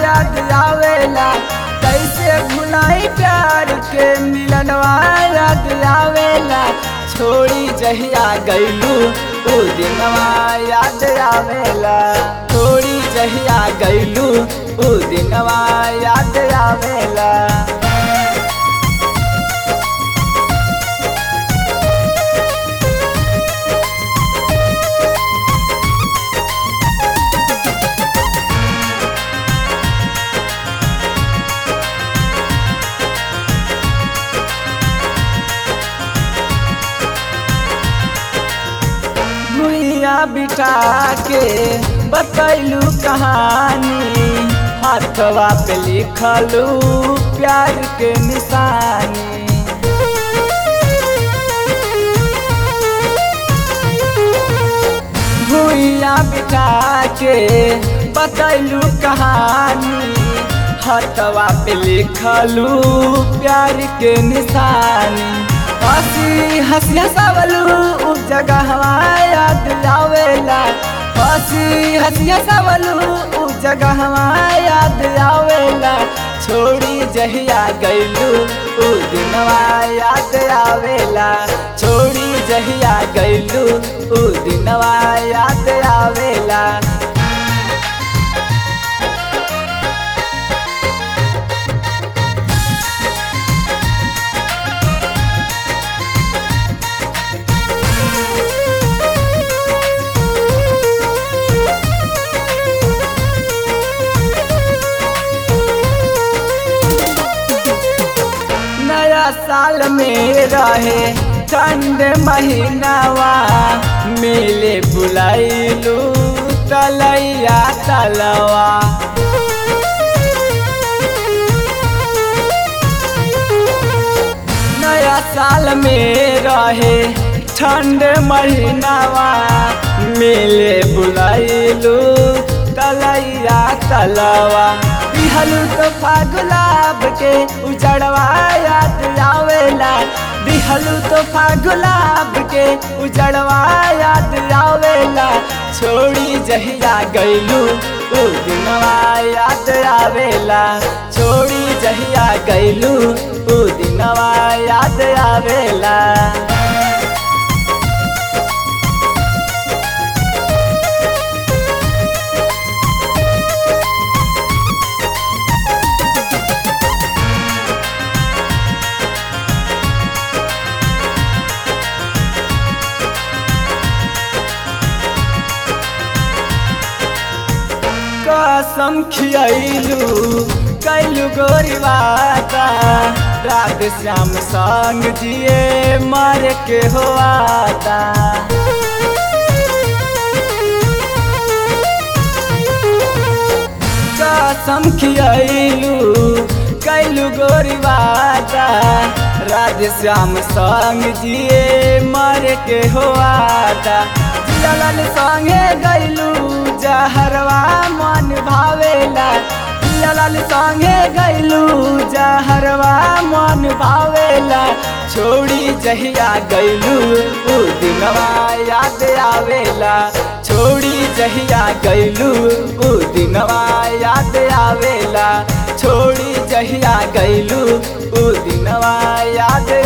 याद आवेला कैसे भुलाई प्यार के मिलनवा याद आवेला छोड़ी जहिया गैलू उ दिनवा याद आवेला छोड़ी जहिया गैलू उ दिनवा याद आवेला भुइया बिठा के बतैलू कहानी हाथवा पे लिखलू प्यार के निशानी भुइया बिठा के बतैलू कहानी हाथवा पे लिखलू प्यार के निशानी हंसी हंसी हंसावलू उ जगह याद आवेला हंसी हंसी हंसावलू उ जगह याद आवेला छोड़ी जहिया गैलू उ दिनवा याद आवेला छोड़ी जहिया गैलू उ दिनवा याद आवेला नया साल में रहे ठंड महीनावा मिले बुलाइलू तलैया तलवा नया साल में रहे ठंड महीनावा मिले बुलाइलू तलैया तलवा दिहलू तो गुलाब के उजड़वा याद आवेला दिहलू तो गुलाब के उजड़वा याद आवेला छोड़ी जहिया गैलू उ दिनवा याद आवेला छोड़ी जहिया गैलू उ दिनवा याद आवेला कसम खियलू कैलू गोरी बाता रात श्याम संग जिए मर के हो आता कसम खियलू कैलू गोरी बाता राधे श्याम संग जिए मर के हो आता ललन संगे गैलू जहरवा मन भावेला ललन संगे गैलू जहरवा मन भावेला छोड़ी जहिया गैलू उ दिनवा याद आवेला छोड़ी जहिया गैलू उ दिनवा याद आवेला छोड़ी जहिया गैलू उ दिनवा याद